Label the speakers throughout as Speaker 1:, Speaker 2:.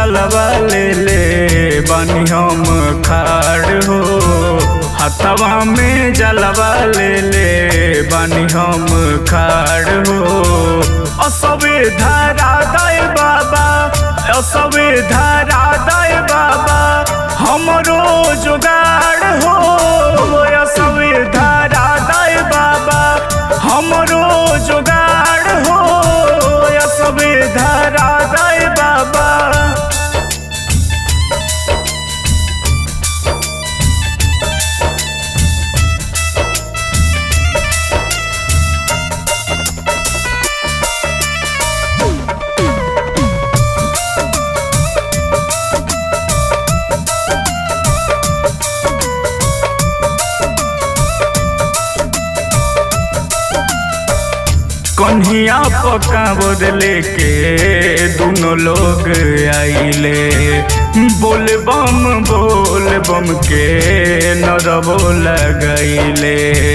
Speaker 1: जलवा ले ले बानी हम खाड़ हो हथवा में जलवा ले ले बानी हम खाड़ हो असबे धारा दय बाबा असबे धारा दय बाबा हमरो जुगाड़ हो असबे धारा दय बाबा हमरो जुगाड़ हो असबे धारा दय बाबा कन्हिया पक्का बदले के दोनों लोग आइले बोल बम बोल बम के नरबो लगैले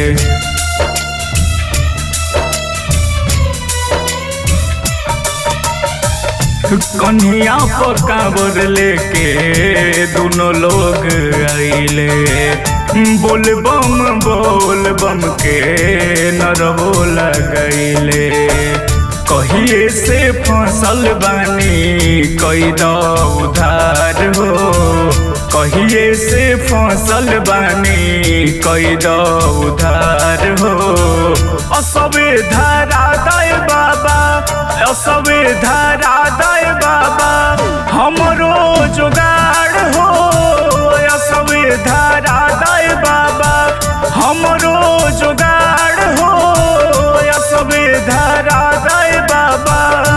Speaker 1: कन्हिया पक्का बदले के दोनों लोग आइले बोल बम बोल बम के नरबो लगैले कहिए से फसल बानी कई उधार हो कहिए से फसल बानी कई उधार हो असबे धारा दय बाबा असबे धारा दय बाबा हमरो जुगाड़ हो असबे धारा दय बाबा हमरो जुगाड़ हो असबे धारा दय बाबा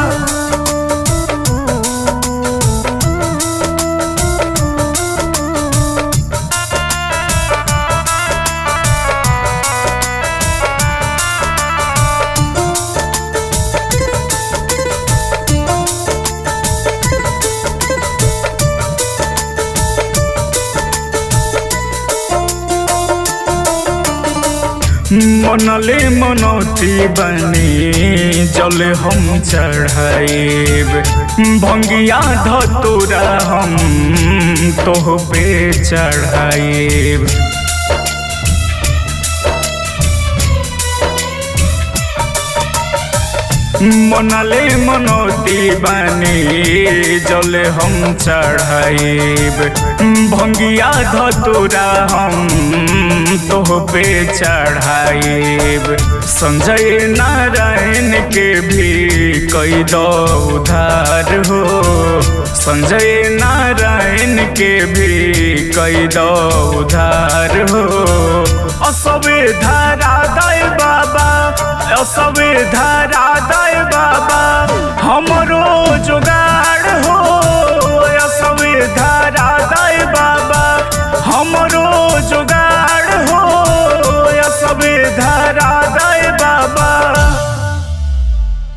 Speaker 1: मनले मनौती बनी जल हम चढ़ाइब भंगिया धतुरा हम तोह पे चढ़ाइब मनले मनौती बानी जल हम चढ़ाइब भंगिया धतुरा हम तोह पे चढ़ाइब संजय नारायण के भी कई दो उधार हो संजय नारायण के भी कई दो उधार हो असबे धारा दय बाबा असबे धारा दय बाबा हमरो जुगाड़